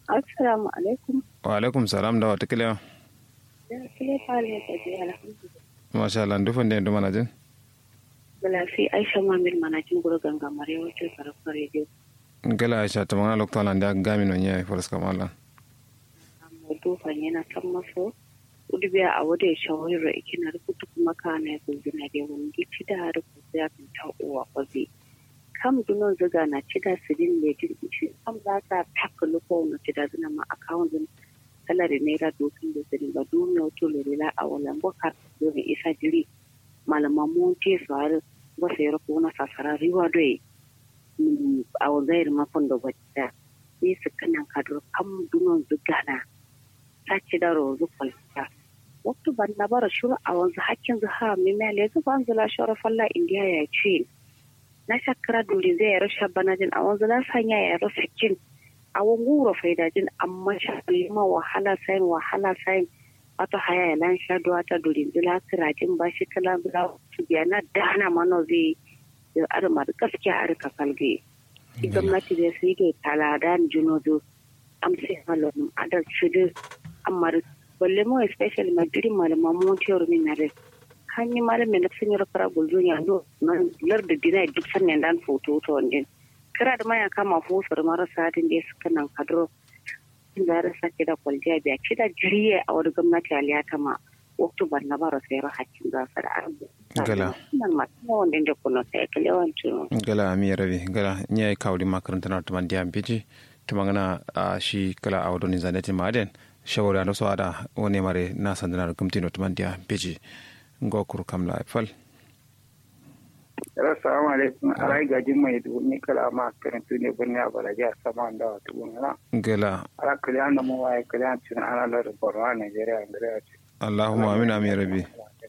Assalamu alaikum. wa alaikum salam da wata kilewa Ya kile fale da ji alhamdulillah. masha Allah dufan da yanzu mana jin Balafi Aisha Mamil manajin guru gangamare wata karfar rediyo. gala aisha ta mana lokta lan da gami non yayi faras kamala Amma dufan yana san maso. Udubiya a wada ya shawarar ikina rubutu kuma kana ya gulbina da wani gici da har ku ya ta uwa kwazi. Kam dunon ziga na cida sirin ne jin ishi kam za ta taka luko na cida zina ma akawun zin salari naira dokin da sirin ba duniya wato lorila a walan bukar domin isa jiri malaman mun ce su har wasu ya rufu na sasara riwa doye a wazayar makon da wata ne su kanan kadur kam dunon ziga na ta ci da rozu kwalita waktu ban na bara shuru a wanzu hakkin zuha mimiyal ya zuba an zula shawar falla indiya ya ce na shakara dole zai yaro shabbanajin a wanzu na sanya ya yaro sakin a wanguro faidajin amma shakali ma wahala sayin wahala sayin wata haya ya lan sha duwa ta dole zila kirajin ba shi kala bila su biya na dana mana zai da arma da gaskiya a rika kalge gwamnati da su yi ke talada juno zo amsa halon adal shudu amma balle mo especially madiri malama mo tiyar min na re hanyi malamin da sun yi rafara gulzo ya do nan lar da dina duk sannan dan foto to ndin kira da maya kama fusar marasa din da suka nan kadro da rasa ke da kwaljiya biya ci da jiriye a wani gwamnati aliyata ma waktu ban na bara sai ra hakkin za su da arbu Gala. nan ma kuma wanda da kuno sai kale wancin gala mi rabi gala ni ay kawli makaranta na tuman diam biji tumangana a shi kala a wadoni zaneti maden shawara no so ada woni mare na sandana gumti no tuman dia biji ngo kur kam la fal Assalamu alaikum. Arai gajin mai duni kala ma karantu ne birni a balaji a sama da wata gungana. gala Ala kaliyan da mu waye kaliyan cin ana lar Borno Nigeria Nigeria ce. allahumma amin amin rabi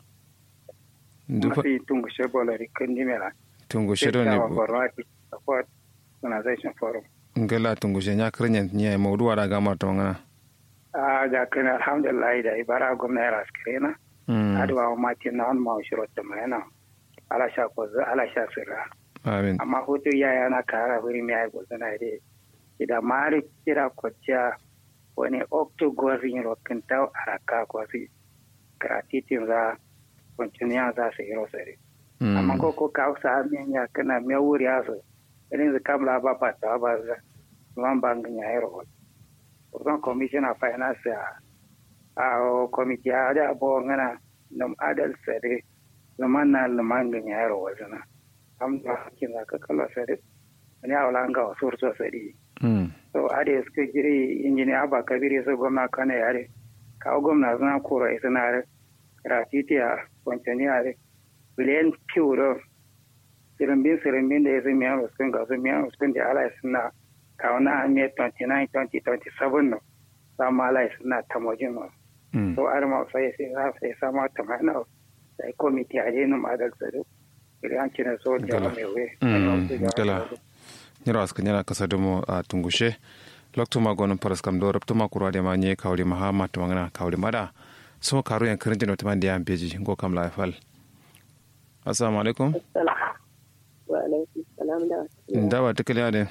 dufa Mafi tungu shebola rikin dimela. tungu shedo ne Borno Ati Support Organization Forum. gala tungu she nya krenyen nya mawdu wada gamar tumangana A ga kan alhamdulillah da ibara gwamna ya raskirena. mm Adwa ma tin na on ma shiro ta mai Ala sha ko ala sha sirra. amin amma hoto yaya na kara wuri mai aiko suna da ida mari kira kwaciya wani okto gwazin rokin ta araka kwasi karatitin za kwancin ya za su yi rosari amma ko ko ka sa min ya kana me wuri ya so irin zu kamla ba ba ta ba za man bangin ya yi ro Urban Commission of Finance a a committee a da bo ngana nam adal sare zaman na lamangin ya yi ro wazana am da hakin za ka kala sare wani a wala nga wasu so sare mm so ade suka jiri injini aba kabiri su gwamna kana yare kawo gwamna suna kora isa na re gratuity a kwanciyani yare biliyan piwuro sirimbin sirimbin da ya zai miyan wasu ga su miyan wasu da ala suna kawo na hanyar 29 2027 no samu ala suna tamojin no mm so ar ma sai sai za sai sama tamana sai komiti a jenu madal tsaro biliyan kina so da Gala. mai we Mm, gala. nyira aska nyala kasa domo a tungushe lokto ma gonon paras kam do rabto ma kurade ma nye kawli ma ha ma tumangana kawli mada so karu yan kirin jino tuman diam beji ngo kam la fal assalamu alaikum wa alaikum salam da wasu ndawa tikali ade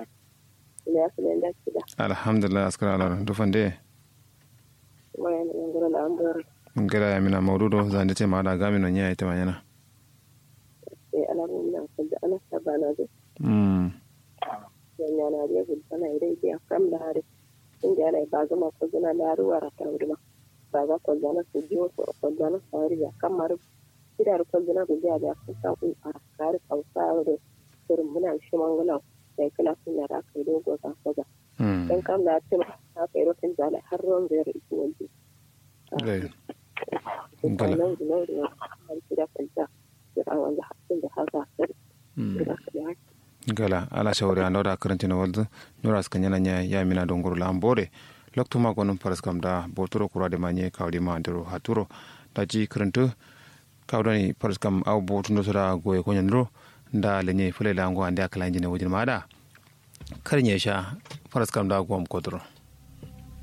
ya su da kida alhamdulillah askara ala do fande wayan ngoro la ambor ngara ya mina mawdudo zande te ma da gami no nya ite manyana sai alamun nan da ana sabana da mm yanya na da gudu bana idai biya kam da hari in ga yana ba zama ko zana da ruwa ra ta wurma ba za ko zana su biyo ko ko zana sari ya kamar idar ko zana gudu ya da ku ta ku a kare kausa da surin muna shi mangala sai kala sun yara kai dogo ta kaza mm dan kam da ce ta kai rokin zala har ruwan zai ri wani gai Gala. Gala. Nau'i nau'i na kamar gida kwanta da wanda hakan da haka sai mm da ka gala ala shawri ando da karantino waldu nura aska nyana nya ya mina do nguru lambore lokto ma gonon paras kam da botoro kurade ma nye kawli ma ndero haturo da ji karanto kawdani paras kam aw botundo soda goye ko nyandro nda lenye fule lango ande akala injine wajin mada kar nye sha paras kam da gom kodro